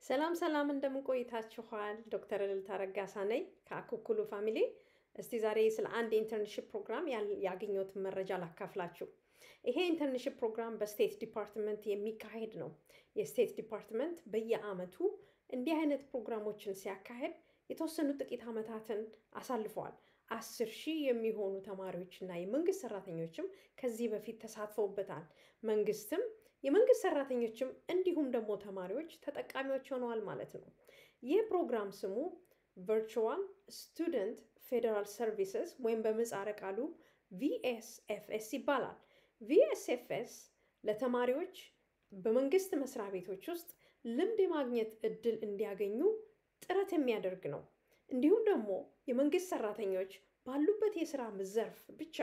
ሰላም ሰላም እንደምን ቆይታችኋል? ዶክተር እልልታ ረጋሳ ነኝ ከአኩኩሉ ፋሚሊ። እስቲ ዛሬ ስለ አንድ የኢንተርንሽፕ ፕሮግራም ያል- ያገኘሁትን መረጃ ላካፍላችሁ። ይሄ ኢንተርንሽፕ ፕሮግራም በስቴት ዲፓርትመንት የሚካሄድ ነው። የስቴት ዲፓርትመንት በየአመቱ እንዲህ አይነት ፕሮግራሞችን ሲያካሄድ የተወሰኑ ጥቂት ዓመታትን አሳልፈዋል። አስር ሺህ የሚሆኑ ተማሪዎችና የመንግስት ሰራተኞችም ከዚህ በፊት ተሳትፈውበታል። መንግስትም የመንግስት ሰራተኞችም እንዲሁም ደግሞ ተማሪዎች ተጠቃሚዎች ሆነዋል ማለት ነው። ይህ ፕሮግራም ስሙ ቨርቹዋል ስቱደንት ፌዴራል ሰርቪስስ ወይም በምህጻረ ቃሉ ቪኤስኤፍኤስ ይባላል። ቪኤስኤፍኤስ ለተማሪዎች በመንግስት መስሪያ ቤቶች ውስጥ ልምድ የማግኘት እድል እንዲያገኙ ጥረት የሚያደርግ ነው። እንዲሁም ደግሞ የመንግስት ሰራተኞች ባሉበት የስራ ዘርፍ ብቻ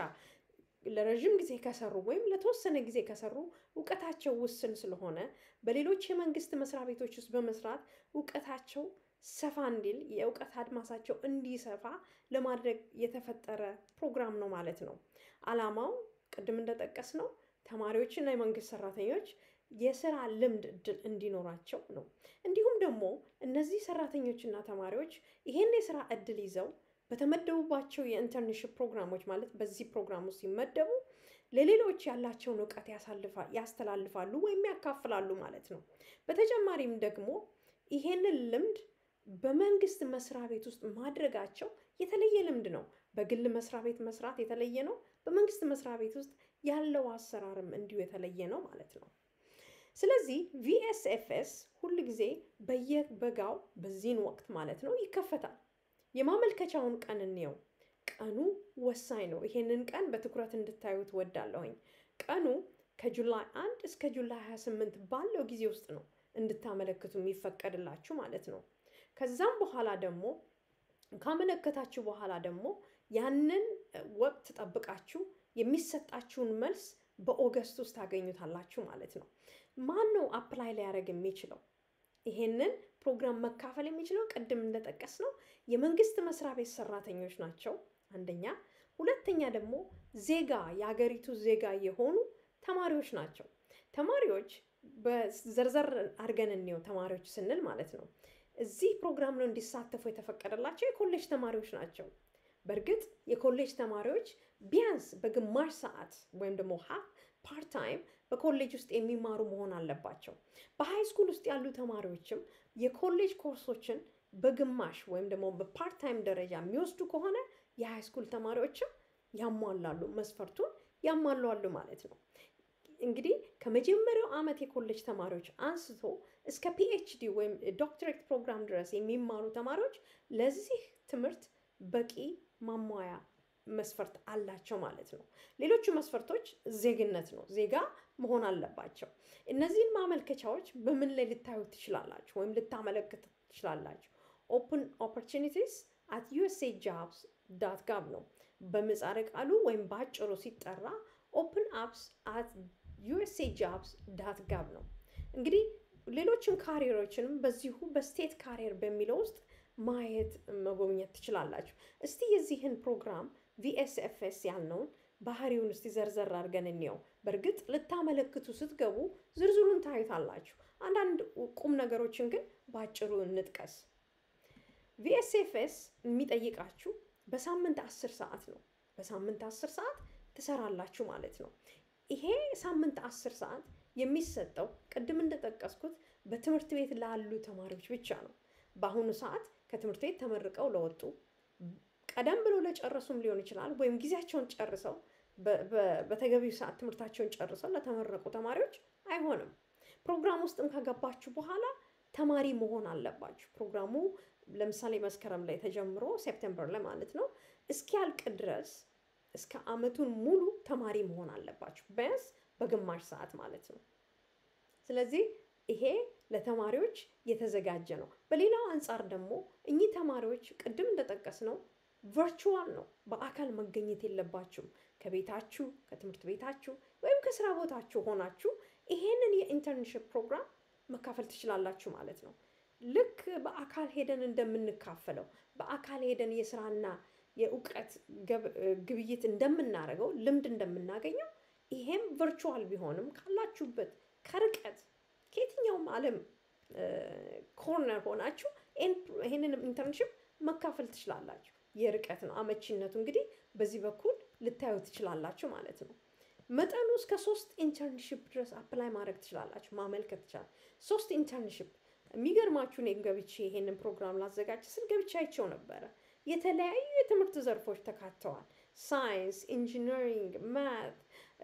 ለረዥም ጊዜ ከሰሩ ወይም ለተወሰነ ጊዜ ከሰሩ እውቀታቸው ውስን ስለሆነ በሌሎች የመንግስት መስሪያ ቤቶች ውስጥ በመስራት እውቀታቸው ሰፋ እንዲል የእውቀት አድማሳቸው እንዲሰፋ ለማድረግ የተፈጠረ ፕሮግራም ነው ማለት ነው። አላማው ቅድም እንደጠቀስ ነው ተማሪዎችና የመንግስት ሰራተኞች የስራ ልምድ እድል እንዲኖራቸው ነው። እንዲሁም ደግሞ እነዚህ ሰራተኞችና ተማሪዎች ይሄን የስራ እድል ይዘው በተመደቡባቸው የኢንተርንሽፕ ፕሮግራሞች ማለት በዚህ ፕሮግራም ውስጥ ሲመደቡ ለሌሎች ያላቸውን እውቀት ያሳልፋ- ያስተላልፋሉ ወይም ያካፍላሉ ማለት ነው። በተጨማሪም ደግሞ ይሄንን ልምድ በመንግስት መስሪያ ቤት ውስጥ ማድረጋቸው የተለየ ልምድ ነው። በግል መስሪያ ቤት መስራት የተለየ ነው። በመንግስት መስሪያ ቤት ውስጥ ያለው አሰራርም እንዲሁ የተለየ ነው ማለት ነው። ስለዚህ ቪኤስኤፍኤስ ሁል ጊዜ በየበጋው በዚህን ወቅት ማለት ነው ይከፈታል። የማመልከቻውን ቀን እንየው። ቀኑ ወሳኝ ነው። ይሄንን ቀን በትኩረት እንድታዩት ወዳለሁኝ። ቀኑ ከጁላይ አንድ እስከ ጁላይ 28 ባለው ጊዜ ውስጥ ነው እንድታመለክቱ የሚፈቀድላችሁ ማለት ነው። ከዛም በኋላ ደግሞ ካመለከታችሁ በኋላ ደግሞ ያንን ወቅት ጠብቃችሁ የሚሰጣችሁን መልስ በኦገስት ውስጥ ታገኙታላችሁ ማለት ነው። ማን ነው አፕላይ ሊያደርግ የሚችለው? ይሄንን ፕሮግራም መካፈል የሚችለው ቅድም እንደጠቀስ ነው የመንግስት መስሪያ ቤት ሰራተኞች ናቸው አንደኛ። ሁለተኛ ደግሞ ዜጋ የሀገሪቱ ዜጋ የሆኑ ተማሪዎች ናቸው። ተማሪዎች በዘርዘር አድርገን እንየው። ተማሪዎች ስንል ማለት ነው እዚህ ፕሮግራም ነው እንዲሳተፉ የተፈቀደላቸው የኮሌጅ ተማሪዎች ናቸው። በእርግጥ የኮሌጅ ተማሪዎች ቢያንስ በግማሽ ሰዓት ወይም ደግሞ ሀፍ ፓርት ታይም በኮሌጅ ውስጥ የሚማሩ መሆን አለባቸው። በሃይ ስኩል ውስጥ ያሉ ተማሪዎችም የኮሌጅ ኮርሶችን በግማሽ ወይም ደግሞ በፓርት ታይም ደረጃ የሚወስዱ ከሆነ የሃይ ስኩል ተማሪዎችም ያሟላሉ፣ መስፈርቱን ያሟላሉ ማለት ነው። እንግዲህ ከመጀመሪያው ዓመት የኮሌጅ ተማሪዎች አንስቶ እስከ ፒኤችዲ ወይም ዶክትሬት ፕሮግራም ድረስ የሚማሩ ተማሪዎች ለዚህ ትምህርት በቂ ማሟያ መስፈርት አላቸው ማለት ነው። ሌሎቹ መስፈርቶች ዜግነት ነው። ዜጋ መሆን አለባቸው። እነዚህን ማመልከቻዎች በምን ላይ ልታዩ ትችላላችሁ ወይም ልታመለክቱ ትችላላችሁ? ኦፕን ኦፖርቹኒቲስ አት ዩኤስኤ ጃብስ ዳት ጋቭ ነው በምህጻረ ቃሉ ወይም በአጭሩ ሲጠራ ኦፕን አፕስ አት ዩኤስኤ ጃብስ ዳት ጋቭ ነው። እንግዲህ ሌሎችም ካሪየሮችንም በዚሁ በስቴት ካሪየር በሚለው ውስጥ ማየት መጎብኘት ትችላላችሁ። እስቲ የዚህን ፕሮግራም ቪኤስኤፍኤስ ያልነውን ባህሪውን እስቲ ዘርዘር አድርገን እንየው። በእርግጥ ልታመለክቱ ስትገቡ ዝርዝሩን ታዩታላችሁ። አንዳንድ ቁም ነገሮችን ግን በአጭሩ እንጥቀስ። ቪኤስኤፍኤስ የሚጠይቃችሁ በሳምንት አስር ሰዓት ነው። በሳምንት አስር ሰዓት ትሰራላችሁ ማለት ነው። ይሄ ሳምንት አስር ሰዓት የሚሰጠው ቅድም እንደጠቀስኩት በትምህርት ቤት ላሉ ተማሪዎች ብቻ ነው። በአሁኑ ሰዓት ከትምህርት ቤት ተመርቀው ለወጡ ቀደም ብሎ ለጨረሱም ሊሆን ይችላል፣ ወይም ጊዜያቸውን ጨርሰው በ- በ- በተገቢው ሰዓት ትምህርታቸውን ጨርሰው ለተመረቁ ተማሪዎች አይሆንም። ፕሮግራም ውስጥም ከገባችሁ በኋላ ተማሪ መሆን አለባችሁ። ፕሮግራሙ ለምሳሌ መስከረም ላይ ተጀምሮ ሴፕቴምበር ላይ ማለት ነው እስኪያልቅ ድረስ እስከ አመቱን ሙሉ ተማሪ መሆን አለባችሁ፣ ቢያንስ በግማሽ ሰዓት ማለት ነው። ስለዚህ ይሄ ለተማሪዎች የተዘጋጀ ነው። በሌላው አንጻር ደግሞ እኚህ ተማሪዎች ቅድም እንደጠቀስ ነው ቨርቹዋል ነው። በአካል መገኘት የለባችሁም። ከቤታችሁ ከትምህርት ቤታችሁ ወይም ከስራ ቦታችሁ ሆናችሁ ይሄንን የኢንተርንሽፕ ፕሮግራም መካፈል ትችላላችሁ ማለት ነው። ልክ በአካል ሄደን እንደምንካፈለው በአካል ሄደን የስራና የእውቀት ገብ- ግብይት እንደምናደርገው ልምድ እንደምናገኘው ይሄም ቨርቹዋል ቢሆንም ካላችሁበት ከርቀት ከየትኛውም ዓለም ኮርነር ሆናችሁ ይህንን ኢንተርንሽፕ መካፈል ትችላላችሁ። የርቀት ነው አመቺነቱ እንግዲህ በዚህ በኩል ልታዩ ትችላላችሁ ማለት ነው። መጠኑ እስከ ሶስት ኢንተርንሽፕ ድረስ አፕላይ ማድረግ ትችላላችሁ፣ ማመልከት ትችላል። ሶስት ኢንተርንሽፕ የሚገርማችሁ እኔ ገብቼ ይሄንን ፕሮግራም ላዘጋጅ ስል ገብቼ አይቼው ነበረ። የተለያዩ የትምህርት ዘርፎች ተካተዋል። ሳይንስ፣ ኢንጂነሪንግ፣ ማት፣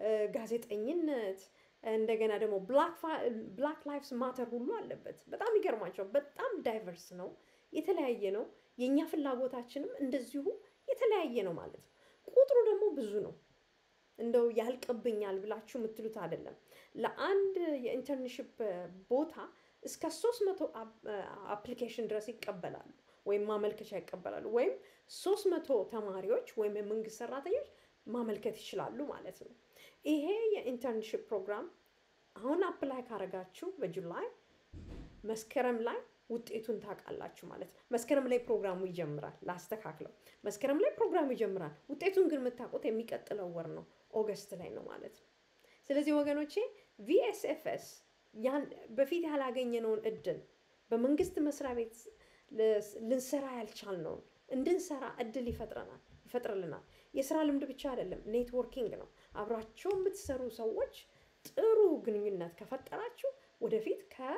ጋዜጠኝነት እንደገና ደግሞ ብላክ ላይፍስ ማተር ሁሉ አለበት። በጣም ይገርማቸው። በጣም ዳይቨርስ ነው፣ የተለያየ ነው። የእኛ ፍላጎታችንም እንደዚሁ የተለያየ ነው ማለት ነው። ቁጥሩ ደግሞ ብዙ ነው። እንደው ያልቅብኛል ብላችሁ የምትሉት አይደለም። ለአንድ የኢንተርንሽፕ ቦታ እስከ ሶስት መቶ አፕሊኬሽን ድረስ ይቀበላሉ ወይም ማመልከቻ ይቀበላሉ። ወይም ሶስት መቶ ተማሪዎች ወይም የመንግስት ሰራተኞች ማመልከት ይችላሉ ማለት ነው። ይሄ የኢንተርንሽፕ ፕሮግራም አሁን አፕላይ ካረጋችሁ በጁላይ መስከረም ላይ ውጤቱን ታውቃላችሁ ማለት ነው። መስከረም ላይ ፕሮግራሙ ይጀምራል። ላስተካክለው፣ መስከረም ላይ ፕሮግራሙ ይጀምራል። ውጤቱን ግን የምታውቁት የሚቀጥለው ወር ነው፣ ኦገስት ላይ ነው ማለት ነው። ስለዚህ ወገኖቼ ቪኤስኤፍኤስ ያን በፊት ያላገኘነውን እድል በመንግስት መስሪያ ቤት ልንሰራ ያልቻልነውን እንድንሰራ እድል ይፈጥረናል ይፈጥርልናል። የስራ ልምድ ብቻ አይደለም፣ ኔትወርኪንግ ነው። አብራቸው የምትሰሩ ሰዎች ጥሩ ግንኙነት ከፈጠራችሁ ወደፊት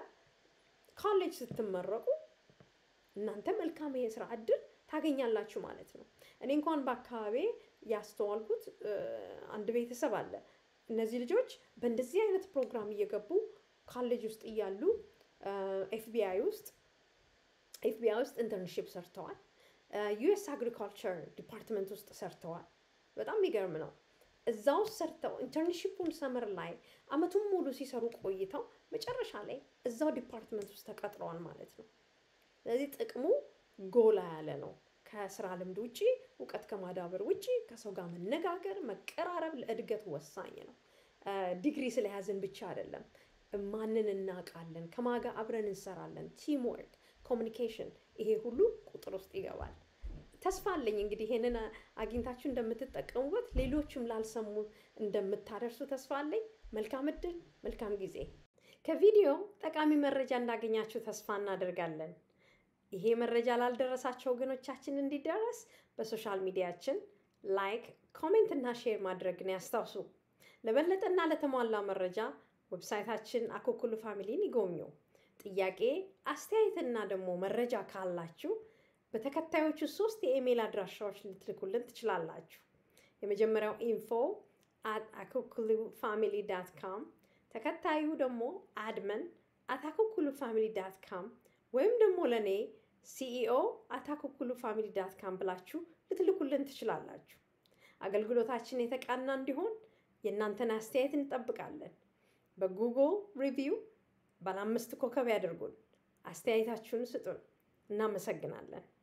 ከኮሌጅ ስትመረቁ እናንተ መልካም የስራ እድል ታገኛላችሁ ማለት ነው። እኔ እንኳን በአካባቢ ያስተዋልኩት አንድ ቤተሰብ አለ። እነዚህ ልጆች በእንደዚህ አይነት ፕሮግራም እየገቡ ኮሌጅ ውስጥ እያሉ ኤፍቢአይ ውስጥ ኤፍቢአይ ውስጥ ኢንተርንሽፕ ሰርተዋል። ዩኤስ አግሪካልቸር ዲፓርትመንት ውስጥ ሰርተዋል። በጣም የሚገርም ነው። እዛ ውስጥ ሰርተው ኢንተርንሽፑን ሰመር ላይ አመቱን ሙሉ ሲሰሩ ቆይተው መጨረሻ ላይ እዛው ዲፓርትመንት ውስጥ ተቀጥረዋል ማለት ነው። ስለዚህ ጥቅሙ ጎላ ያለ ነው። ከስራ ልምድ ውጭ እውቀት ከማዳበር ውጭ ከሰው ጋር መነጋገር፣ መቀራረብ ለእድገት ወሳኝ ነው። ዲግሪ ስለያዝን ብቻ አይደለም። ማንን እናውቃለን፣ ከማጋ አብረን እንሰራለን፣ ቲም ወርክ፣ ኮሚኒኬሽን፣ ይሄ ሁሉ ቁጥር ውስጥ ይገባል። ተስፋ አለኝ እንግዲህ ይሄንን አግኝታችሁ እንደምትጠቀሙበት ሌሎችም ላልሰሙ እንደምታደርሱ ተስፋ አለኝ። መልካም እድል፣ መልካም ጊዜ። ከቪዲዮ ጠቃሚ መረጃ እንዳገኛችሁ ተስፋ እናደርጋለን። ይሄ መረጃ ላልደረሳቸው ወገኖቻችን እንዲደረስ በሶሻል ሚዲያችን ላይክ፣ ኮሜንት እና ሼር ማድረግን ያስታውሱ። ለበለጠና ለተሟላ መረጃ ዌብሳይታችን አኮኩሉ ፋሚሊን ይጎብኙ። ጥያቄ፣ አስተያየትና ደግሞ መረጃ ካላችሁ በተከታዮቹ ሶስት የኢሜይል አድራሻዎች ልትልኩልን ትችላላችሁ። የመጀመሪያው ኢንፎ አት አኮኩሉ ፋሚሊ ዳት ካም፣ ተከታዩ ደግሞ አድመን አት አኮኩሉ ፋሚሊ ዳት ካም ወይም ደግሞ ለእኔ ሲኢኦ አት አኮኩሉ ፋሚሊ ዳት ካም ብላችሁ ልትልኩልን ትችላላችሁ። አገልግሎታችን የተቃና እንዲሆን የእናንተን አስተያየት እንጠብቃለን። በጉግል ሪቪው ባለ አምስት ኮከብ ያደርጉን፣ አስተያየታችሁን ስጡን። እናመሰግናለን።